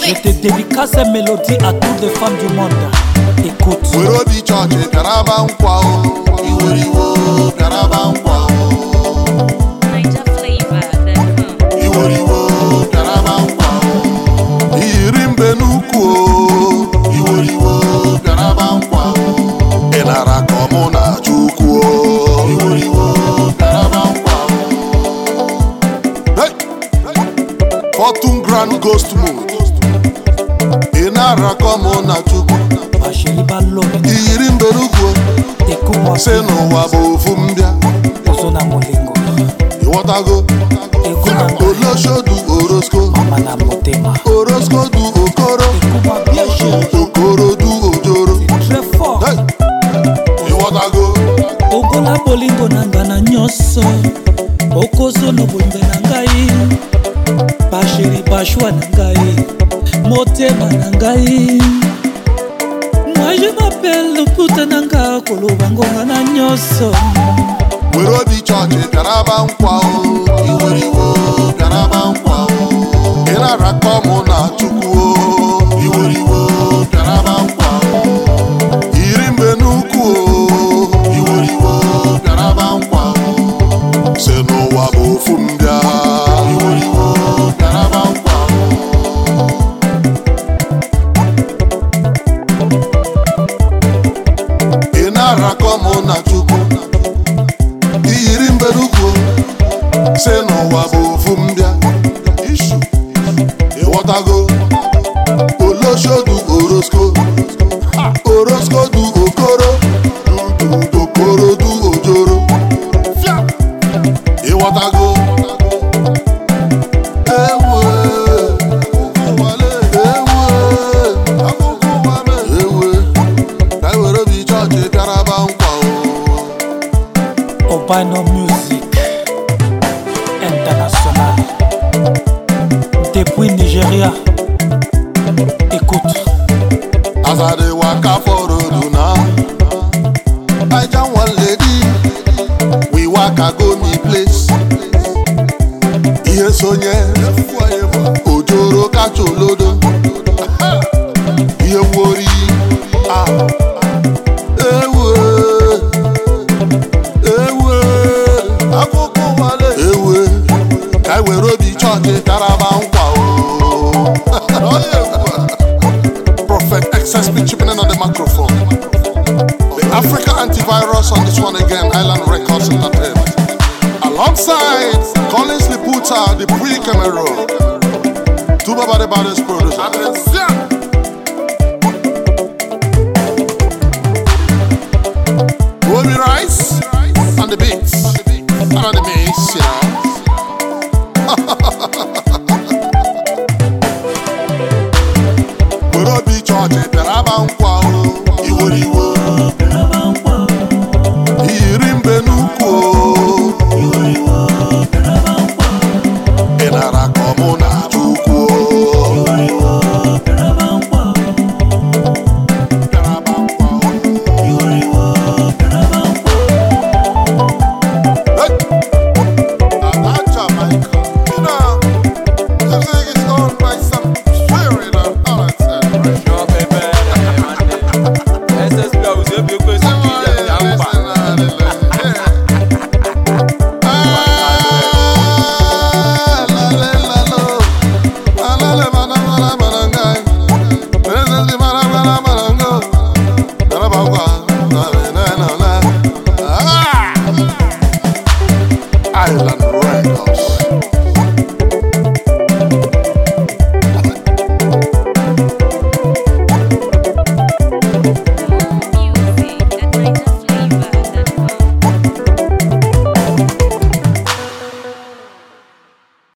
Je it. te dédicace ces mélodies à toutes les femmes du monde. Écoute. were obi chọọchị bịaraba nkwa o iweriwo bịaraba nkwa o Niger flavor.com. iweriwo bịaraba nkwa o iyiri mbe n'ukwu o iweriwo bịaraba nkwa o ị nara ka ọmụ na chukwu o iweriwo bịaraba nkwa o Hey! Fortune Grand Ghost Mode ị nara ka ọmụ na chukwu Ma chérie Balobe. iyiri mbe n'ukwu o Écoute-moi. si n'ụwa bụ ofu mbịa Ozona Molingo. ịghọtago Écoute na oloshodu orosko Mama na motema. orosko du okoro Écoute-moi bien chérie. okoro du ojoro Très fort. Hey! ịghọtago okola bolingo na nga na nyonso okozona bolingo na ngai basheri bashwa na ngai motema na ngai moi je m'appelle loputa na nga koloba ngonga na nyonso were obi chọọchị bịaraba nkwa o iweriwo bịaraba nkwa o ịnarakọ mụ na chukwu o iweriwo bịaraba nkwa o iri mbe n'ukwu o iweriwo bịaraba nkwa o si n'ụwa bụ ofu mbịa iweriwo bịaraba nkwa o ị na-arakọ mụ na chukwu iyiri mberukwu si n'ụwa bụ ofu mbịa ishu ịghọtago oloshodu orosko orosko du okoro du okoro du ojoro Fia! ịghọtago ewe ụkwụwale ewe akụkụ ụwale ewe ka e were obi chọọchị bịaraba nkwa o obano music international depuis nigeria écoute As I dey waka for road now, I jam one lady, we waka go me place. Ihe sonye, ojoro kacha olodo, ihe wori, ah, ewe, ewe, akụkụ wale, ewe, ka e were obi chọọchị karaba nkwa o. Prophet XSP chipping in on the microphone. The Africa antivirus on this one again, Island Records Entertainment. Alongside Collins Liputa, the pre camera. Two Baba the baddest producer. Ruby Rice on the beats. And on the mix, you know. were obi chọọchị bịaraba nkwa o iweriwo iyiri mbe n'ukwu o ị nara ka ọmụ na